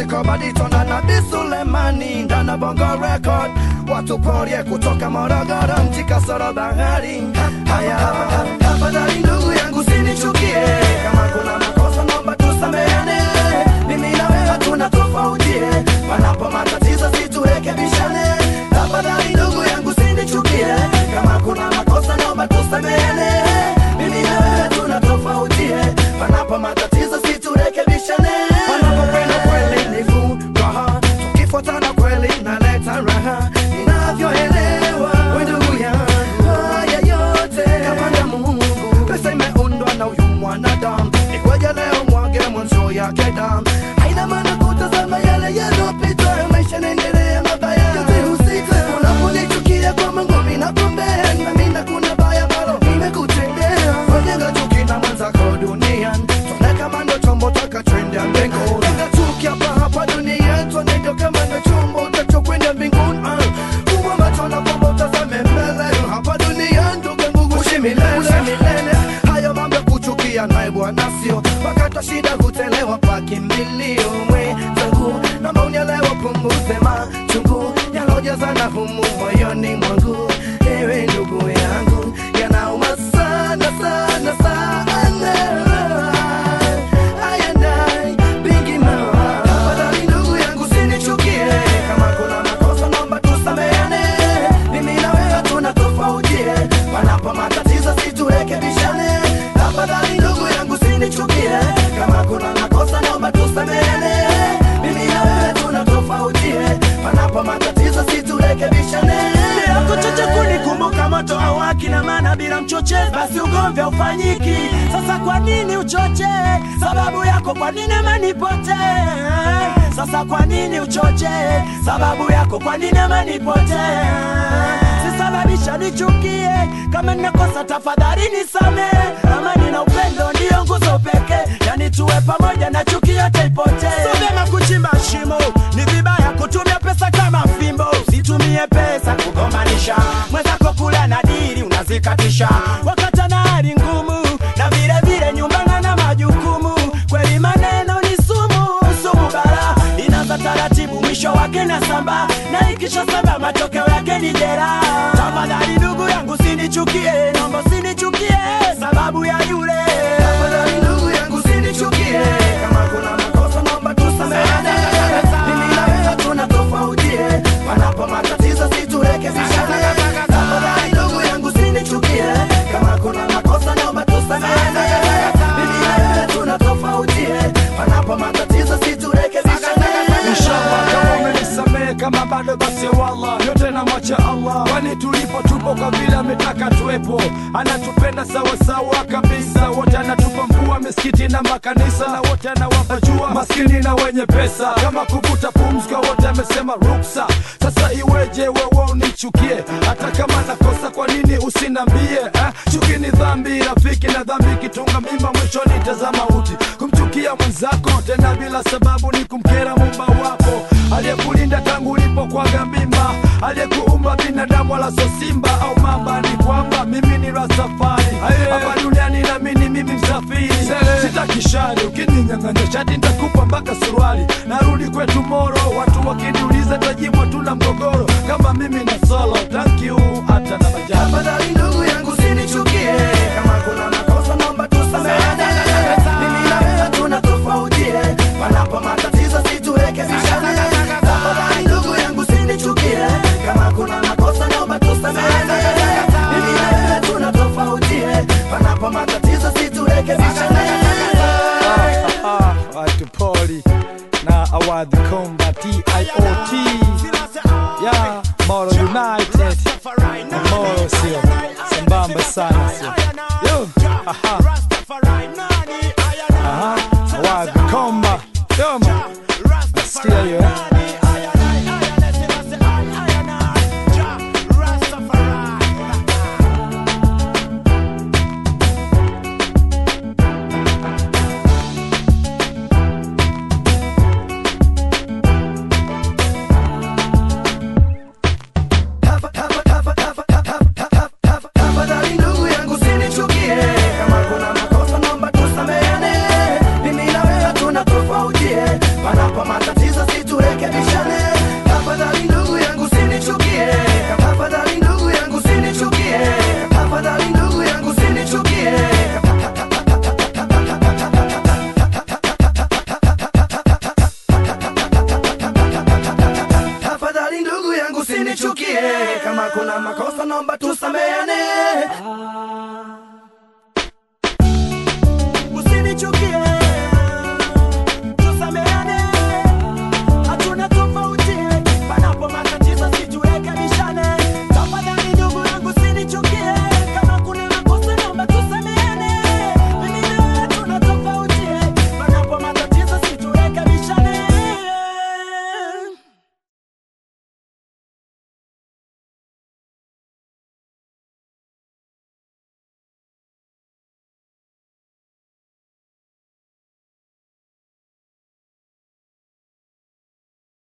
Classical Badito na Nabii Sulemani ndani ya Bongo Record, watu porie kutoka Morogoro, nchi kasoro bahari. Haya, tafadhali ndugu yangu sinichukie, kama kuna makosa naomba tusameane. Mimi na wewe hatuna tofauti, panapo matatizo siturekebishane. Tafadhali ndugu yangu sinichukie, kama kuna makosa naomba tusameane. Mimi na wewe hatuna tofauti, panapo matatizo siturekebishane. Panapokwenda kweli ni furaha, tukifuatana kweli naleta raha. Ninavyoelewa we ndugu yangu, haya yote kapanga Mungu. Pesa imeundwa na huyu mwanadamu, ikweje leo mwage mwanzo yake damu? Haina maana kutazama yale yaliyopita, maisha yanaendelea, mabaya yote husika. Unaponichukia kwa mangumi na pombe, na mimi kuna baya ambalo nimekutendea. Wajenga chuki na mwenzako duniani, tuone kama ndo chombo takachwenda mbinguni. Jenga chuki hapa hapa duniani, tuone ndo kama ndo chombo tachokwenda mbinguni. Ah, Fungua macho na kwamba utazame mbele, hapa duniani ndugu yangu uishi milele. Uishi milele. Hayo mambo ya kuchukia naye bwana sio wakati wa shida hutelewa kwa kimbilio mwenzangu, naomba unielewe, punguze machungu yalojazana humu moyoni mwangu, ewe ndugu yangu, yanauma sana sana sana. Aya ndai, bingi mawa. Tafadhali ndugu yangu sinichukie, kama kuna makosa naomba tusameane. Mimi na wewe hatuna tofauti, panapo matatizo siturekebishane. Tafadhali ndugu yangu sinichukie, kama kuna makosa naomba tusameane. Mimi na wewe hatuna tofauti, panapo matatizo siturekebishane. yako choche kunikumbuka moto awaki na maana bila mchoche basi ugomvi haufanyiki sasa kwa nini uchoche sababu yako kwa nini amanipote sasa kwa nini uchoche sababu yako kwa nini amanipote sisababisha nichukie kama ninakosa tafadhali nisame amani na upendo ndiyo nguzo pekee yani tuwe pamoja na chuki yote ipotee so vyema kuchimba shimo ni vibaya kutumia pesa kama fimbo usitumie pesa kugomanisha mwenzako kula na dili unazikatisha wakata na hali ngumu na vile vile nyumbana na majukumu kweli maneno ni sumu sumu bara inaanza taratibu mwisho wake na samba na ikisha samba matokeo yake ni jera tafadhali ndugu yangu sinichukie nombo sinichukie sababu ya yule Tafadhali ndugu yangu sinichukie, kama kuna makosa naomba tusameane. Mimi na wewe hatuna tofauti, panapo matatizo siturekebishane. Tafadhali ndugu yangu sinichukie, kama kuna makosa naomba tusameane. Mimi na wewe hatuna tofauti, panapo matatizo siturekebishane. Inshallah kama umenisamehe kama bado basi wallah yote na mwacha Allah kwani tulipo tupo kwa vile ametaka tuwepo anatupenda sawa sawa kabisa wote anatupa mvua misikiti na makanisa na wote anawapa jua maskini na wenye pesa kama kuvuta pumzi kwa wote amesema ruksa sasa iweje wewe unichukie hata kama nakosa kwa nini usinambie eh? chuki ni dhambi rafiki na dhambi kitunga mimba mwishoni tazama uti kumchukia mwenzako tena bila sababu ni kumkera mumba wako aliyekulinda tangu ulipokwaga mimba aliyekuumba binadamu wala so simba au mamba ni kwamba mimi ni rasafari hapa duniani namini mimi msafiri sitaki shari ukininyang'anya shati nitakupa mpaka suruali narudi kwetu moro watu wakiniuliza tajibu tuna mgogoro kama mimi na solo thank you hata na bajaji Tafadhali ndugu yangu sinichukie, kama kuna makosa naomba tusameane. Mimi na wewe hatuna tofauti, panapo matatizo siturekebishane. Tafadhali ndugu yangu sinichukie, kama kuna makosa naomba tusameane. Mimi na wewe hatuna tofauti, panapo matatizo siturekebishane. watu poli na awadhi komba tiot ya moro united na moro sio sambamba sana sio yo aha aha awadhi komba yoma nasikia hiyo eh? kama kuna makosa naomba tusameane Usinichukie